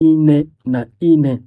ine na ine.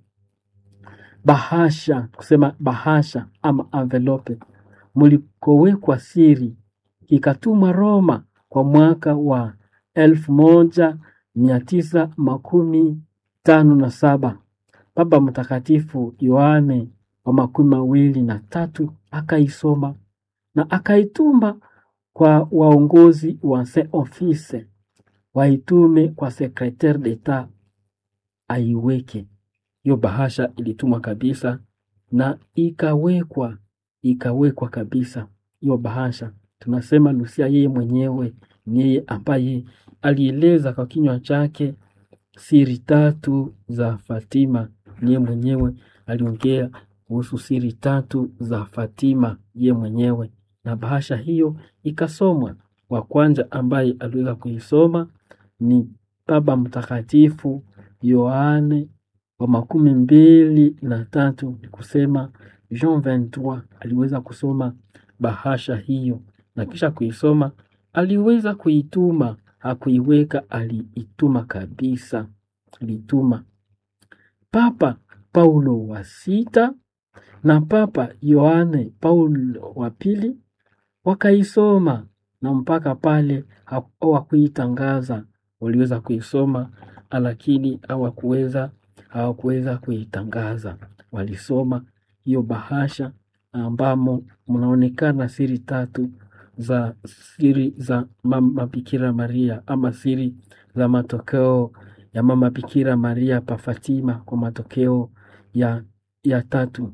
Bahasha, kusema bahasha ama envelope mlikowekwa siri, ikatumwa Roma kwa mwaka wa elfu moja mia tisa makumi tano na saba. Baba Mtakatifu Yohane wa makumi mawili na tatu akaisoma na akaituma kwa waongozi wa Saint Office waitume kwa secretaire d'etat aiweke. Hiyo bahasha ilitumwa kabisa na ikawekwa ikawekwa kabisa hiyo bahasha. Tunasema Lucia yeye mwenyewe ni yeye ambaye alieleza kwa kinywa chake siri tatu za Fatima. Yeye mwenyewe aliongea kuhusu siri tatu za Fatima yeye mwenyewe, na bahasha hiyo ikasomwa. Wa kwanza ambaye aliweza kuisoma ni Baba Mtakatifu Yohane wa makumi mbili na tatu, ni kusema Jean 23 aliweza kusoma bahasha hiyo na kisha kuisoma, aliweza kuituma, hakuiweka, aliituma kabisa, aliituma. Papa Paulo wa sita na Papa Yohane Paulo wa pili wakaisoma na mpaka pale hawakuitangaza, waliweza kuisoma lakini hawakuweza hawakuweza kuitangaza. Walisoma hiyo bahasha ambamo mnaonekana siri tatu za siri za mama Bikira Maria ama siri za matokeo ya mama Bikira Maria pa Fatima kwa matokeo ya, ya tatu.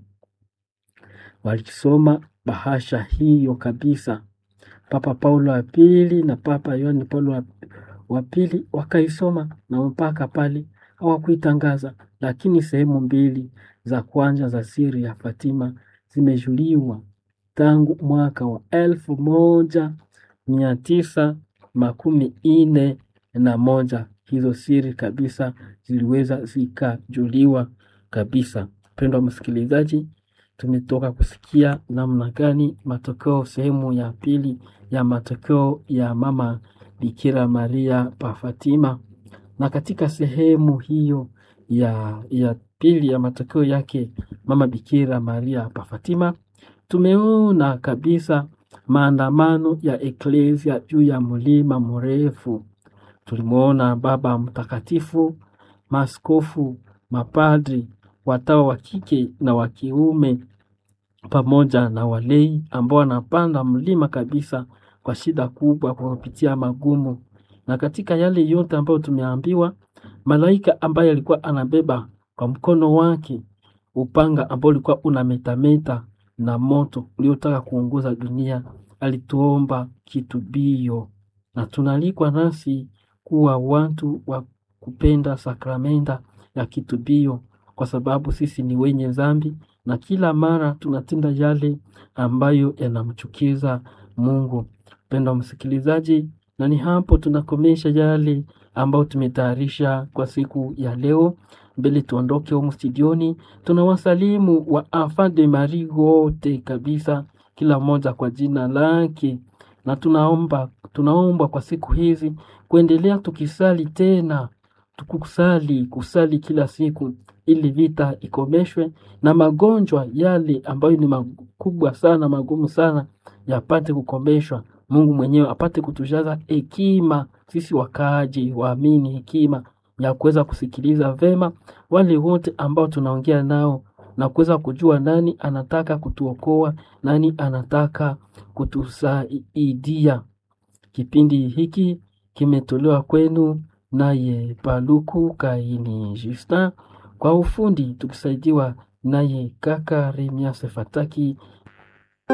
Walisoma bahasha hiyo kabisa. Papa Paulo wa pili na Papa Yohane Paulo wa, wa pili wakaisoma na mpaka pale hawakuitangaza, lakini sehemu mbili za kwanza za siri ya Fatima zimejuliwa tangu mwaka wa elfu moja mia tisa makumi ine na moja. Hizo siri kabisa ziliweza zikajuliwa kabisa. Mpendwa msikilizaji, tumetoka kusikia namna gani matokeo, sehemu ya pili ya matokeo ya mama Bikira Maria pa Fatima, na katika sehemu hiyo ya, ya pili ya matokeo yake mama Bikira Maria pa Fatima tumeona kabisa maandamano ya eklesia juu ya mlima mrefu. Tulimwona Baba Mtakatifu, maaskofu, mapadri, watawa wa kike na wa kiume pamoja na walei ambao wanapanda mlima kabisa kwa shida kubwa, kwa kupitia magumu. Na katika yale yote ambayo tumeambiwa, malaika ambaye alikuwa anabeba kwa mkono wake upanga ambao ulikuwa unametameta na moto uliotaka kuunguza dunia, alituomba kitubio, na tunalikwa nasi kuwa watu wa kupenda sakramenta ya kitubio, kwa sababu sisi ni wenye dhambi na kila mara tunatenda yale ambayo yanamchukiza Mungu. Mpendwa msikilizaji, na ni hapo tunakomesha yale ambayo tumetayarisha kwa siku ya leo. Mbele tuondoke humu studioni, tunawasalimu wa Enfant de Marie wote kabisa, kila mmoja kwa jina lake, na tunaomba tunaomba kwa siku hizi kuendelea tukisali tena, tukusali kusali kila siku, ili vita ikomeshwe na magonjwa yale ambayo ni makubwa sana magumu sana yapate kukomeshwa. Mungu mwenyewe apate kutujaza hekima sisi wakaaji waamini, hekima ya kuweza kusikiliza vema wale wote ambao tunaongea nao na kuweza kujua nani anataka kutuokoa, nani anataka kutusaidia. Kipindi hiki kimetolewa kwenu naye Paluku Kaini Justin, kwa ufundi tukisaidiwa naye kaka Remias Fataki